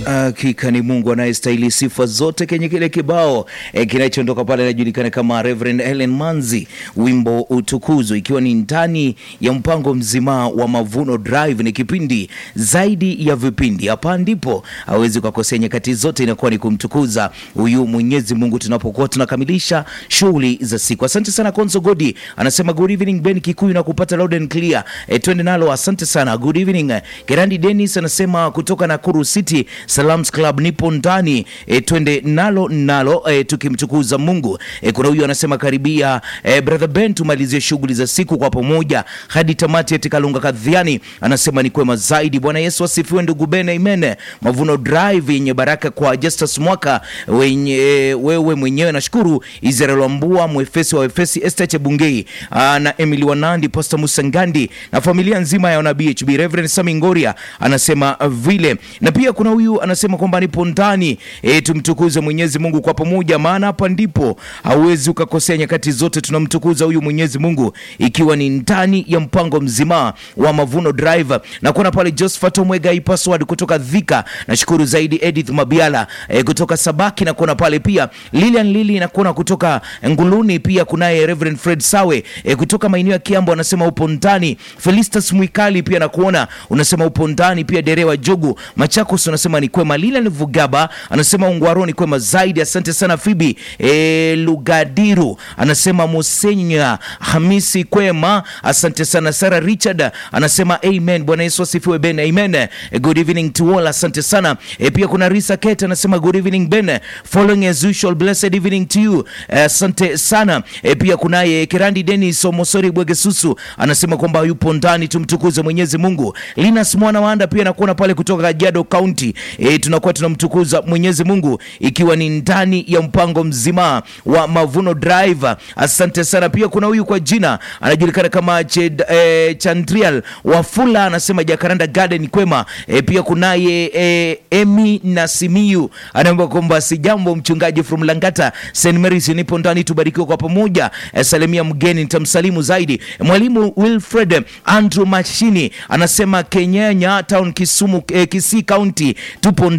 Hakika ni Mungu anayestahili sifa zote. Kenye kile kibao e, kinachoondoka pale inajulikana kama Reverend Helen Manzi, wimbo utukuzwe, ikiwa ni ndani ya mpango mzima wa Mavuno Drive. Ni kipindi zaidi ya vipindi, hapa ndipo hawezi kukosea, nyakati zote inakuwa ni kumtukuza huyu Mwenyezi Mungu tunapokuwa tunakamilisha shughuli za siku. Asante sana Konzo Godi anasema good evening Ben Kikuyu na kupata loud and clear. E, twende nalo, asante sana good evening. Gerandi Dennis anasema kutoka Nakuru City Salams Club nipo ndani e, twende nalo nalo e, tukimtukuza Mungu e, kuna huyu anasema karibia e, brother Ben tumalizie shughuli za siku kwa pamoja hadi tamati. Eti Kalunga Kadhiani anasema ni kwema zaidi. Bwana Yesu asifiwe ndugu Ben, amen. Mavuno Drive yenye baraka kwa Justus Mwaka wenye, e, wewe mwenyewe nashukuru. Israel Wambua mwefesi wa Efesi Esther Chebungei aa, na Emily Wanandi Pastor Musangandi na familia nzima ya wana BHB Reverend Sami Ngoria anasema vile, na pia kuna huyu anasema kwamba nipo ndani e, tumtukuze Mwenyezi Mungu kwa pamoja, maana hapa ndipo hauwezi ukakosea. Nyakati zote tunamtukuza huyu Mwenyezi Mungu, ikiwa ni ndani ya mpango mzima wa Mavuno Drive. Na kuna pale Josephat Omwega password kutoka Dhika, nashukuru zaidi. Edith Mabiala e, kutoka Sabaki, na kuna pale pia Lilian Lili na kuna kutoka Nguluni, pia kunaye Reverend Fred Sawe e, kutoka maeneo ya Kiambo anasema upo ndani. Felistas Mwikali pia nakuona unasema upo ndani pia. Derewa Jogu Machakos unasema ni kwema. Lilian Vugaba anasema Ungwaro ni kwema zaidi. Asante sana Fibi e, Lugadiru anasema Musenya Hamisi kwema, asante sana. Sara Richard anasema amen. Bwana Yesu asifiwe Ben, amen. E, good evening to all, asante sana e, pia kuna Risa Kate anasema good evening Ben, following as usual, blessed evening to you, asante sana e, pia kunaye Kirandi Dennis Omosori Bwegesusu anasema kwamba yupo ndani, tumtukuze Mwenyezi Mungu. Linus Mwana Wanda pia nakuona pale kutoka Kajiado County e, tunakuwa tunamtukuza Mwenyezi Mungu ikiwa ni ndani ya mpango mzima wa Mavuno Drive. Asante sana. Pia kuna huyu kwa jina anajulikana kama Ched, e, Chandrial Wafula anasema Jacaranda Garden kwema. E, pia kunaye e, Emi Nasimiu anaomba kwamba si jambo mchungaji from Langata St Mary's, nipo ndani, tubarikiwe kwa pamoja. E, salimia mgeni nitamsalimu zaidi. Mwalimu Wilfred Andrew Mashini anasema Kenyanya Town Kisumu, e, Kisii County tupo